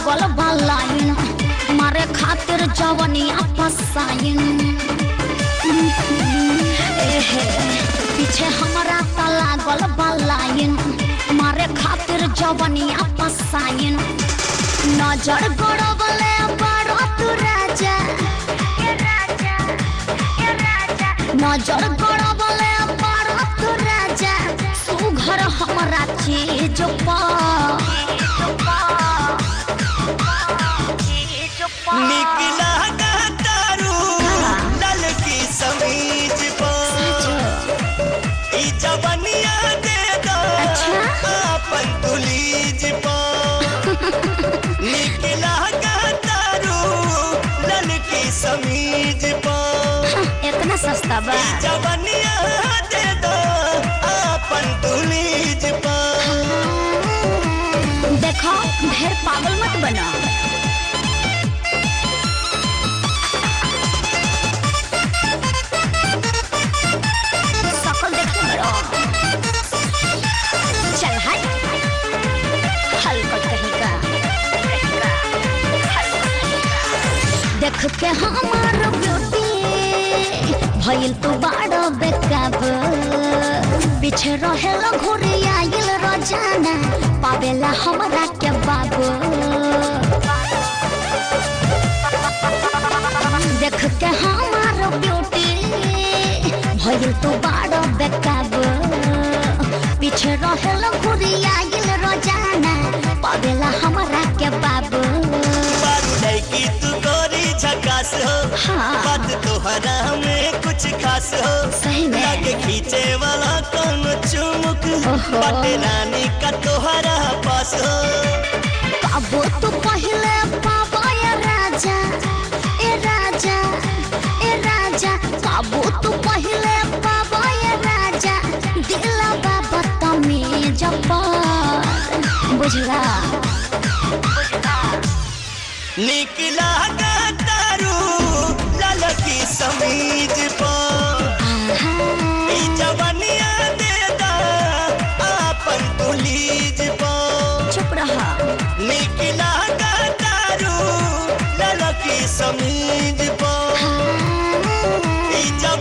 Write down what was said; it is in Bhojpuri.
लागल बलाइन मारे खातिर जवनिया फसाइन एहे पीछे हमरा त लागल बलाइन मारे खातिर जवनिया फसाइन नजर गड़बले बड़ो तू राजा ए राजा ए राजा नजर गड़बले बड़ो तू राजा सुघर हमरा चीज निकला का तारू लाल की समीज पर ई जवनिया दे दो अच्छा। अपन तुलीज पर निकला का तारू लाल की समीज पर इतना सस्ता बा ई जवनिया दे दो अपन तुलीज पर देखो ढेर पागल मत बनो शकल देखते बड़ो चल हट हलकट कहीं का देख के हमार ब्यूटी भइल तू बाड़ो बेकाब पीछे रहेला घुरी आइल रोजाना पावेला हमरा के बाबू देख के हमार ब्यूटी भइल तू बाड़ो बेकाब पीछे रहेला घुरी आइल रोजाना पावेला हमरा के बाबू बारू लड़की तू गोरी झकास हो हाँ। बात तोहरा में कुछ खास हो सही में। लगे खींचे वाला कौन चुमुक ओहो। बाटे रानी का तोहरा पास हो काबू तू पहले पावा ए राजा ए राजा ए राजा काबू तू पहले पावा ए राजा दिला बाबा तमीज पर बुझला निकला का तारू लाल की समीज पर आहा, ई जवनिया दे दा अपन तुलीज पर चुप रहा निकला का तारू लाल की समीज पर ई जवनिया